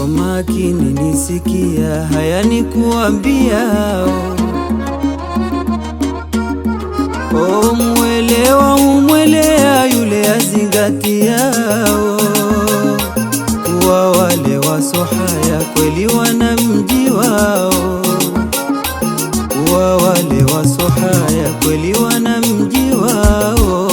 Kwa makini nisikia, haya ni kuambiao O mwelewa humwelea yule azingatiao, kuwa wale wasohaya kweli wana mji wao, kuwa wale wasohaya kweli wana mji wao.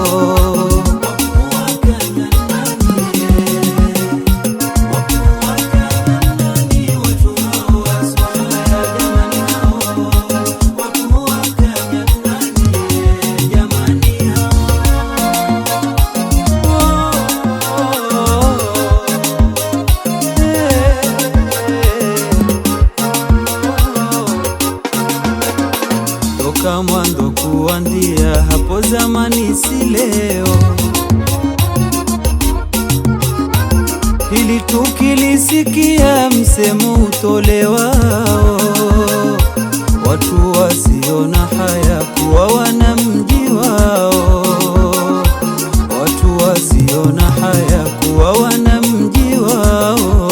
Toka mwanzo kuandia hapo zamani, si leo, ili tukilisikia msemo utolewao, watu wasiona haya kuwa wana mji wao, watu wasiona haya kuwa wana mji wao.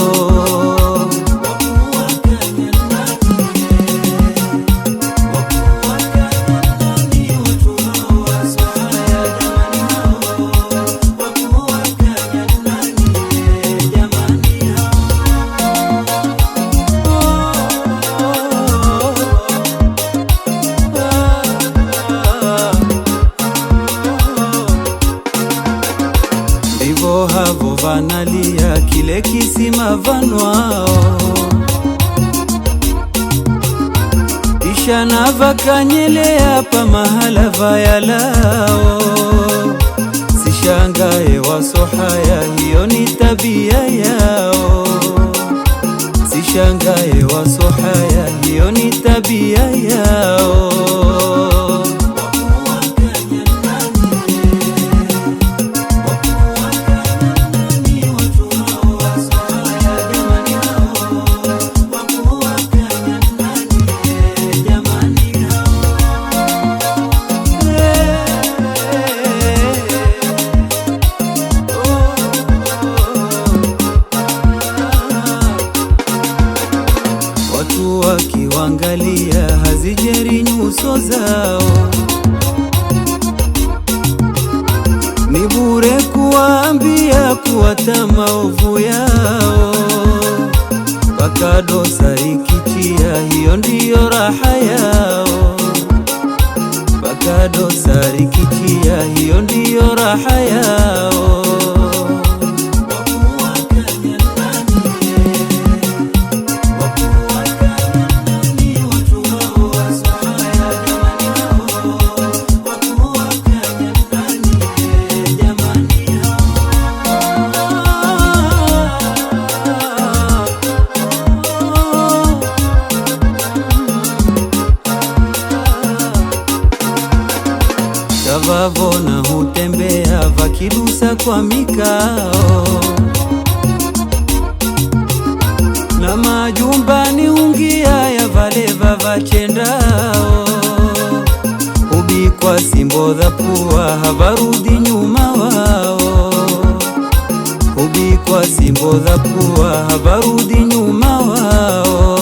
Ndivyo havo vanalia kile kisima vanwao, kisha na vakanyelea pa mahala vayalao. Sishangae wasohaya, hiyo ni tabia yao. Sishangae wasohaya, hiyo ni tabia yao. Watu wakiwangalia hazijeri nyuso zao, ni bure kuwaambia kuwata maovu yao, mpaka dosa ikitia, hiyo ndiyo raha yao, mpaka dosa ikitia, hiyo ndiyo raha yao. Tavavona hutembea vakidusa kwa mikao, na majumbani hungia ya valeva vachendao, hubikwa simbo dha pua havarudi nyuma wao, hubikwa simbo dha pua havarudi nyuma wao.